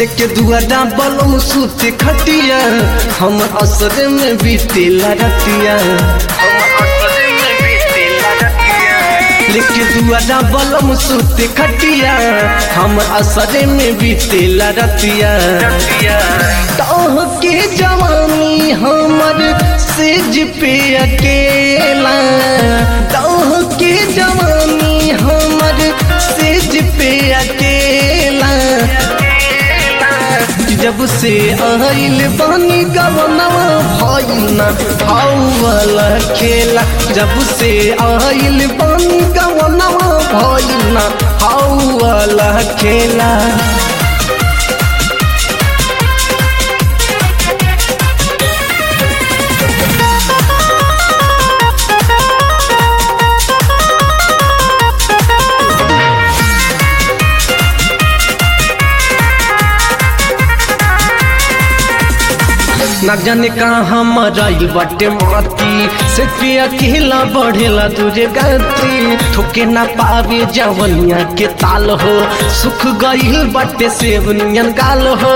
लेके दुआरा बलम सूते खटिया हम असर में बीतेला रतिया लेके दुआरा बलम सूते खटिया हम असर में बीतेला रतिया तोह के जवानी हमर सेज पे अकेला तोह के जवानी हमर सेज पे अकेला जब से आइल बानी गवनवा भइल ना वाला खेला जब से आइल बानी गवनवा भइल ना वाला खेला न जाने कहाँ मराइल बाटे माती से पे अकेला बढ़ेला तुझे गति ठोके ना पावे जवनिया के ताल हो सुख गईल बाटे सेब नियन गाल हो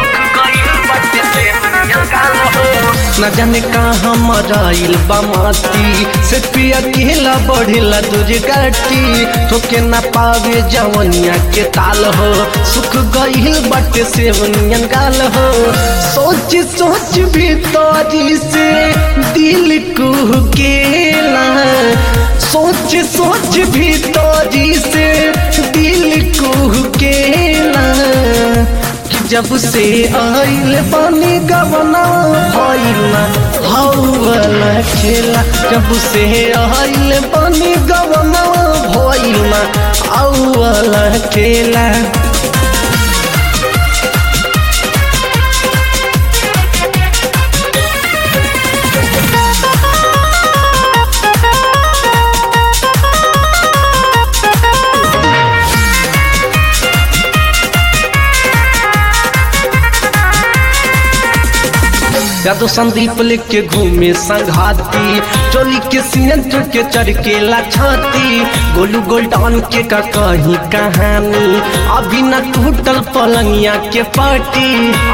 न जाने कहाँ मराइल बा माती से पे अकेला बढ़ेला तुझे गति ठोके ना पावे जवनिया के ताल हो सुख गईल बाटे सेब नियन गाल हो सोच सोच भी तारी से दिल कुहकेला सोच सोच भी तारी से दिल कुहकेला कि जब से आइल पानी गवना भइला हौला खेला जब से आइल पानी गवना भइला औला खेला यादव संदीप लेके घूमे संघाती चोली के सीनेंटर के चरकेला छाती गोलू गोल्डन के का कहीं कहानी अभी न टूटल पलंगिया के पार्टी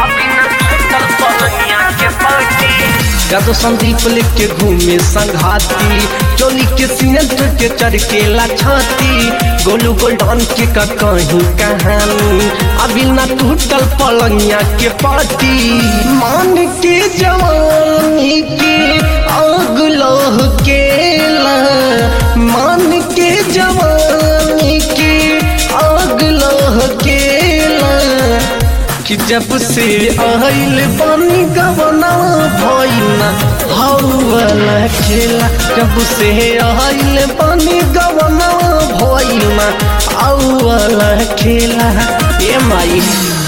यादव संदीप लेके घूमे संघाती चोली के सीनेंटर के चरकेला छाती गोलू गोल्डन के का कहीं कहानी अभी न टूटल पलंगिया के पार्टी मान के जवानी के आग लोह केला मान के जवानी के आग लोह केला कि जब से आइल पानी गवना भइना हौला खेला जब से आइल पानी गवना भइना औला खेला ए माई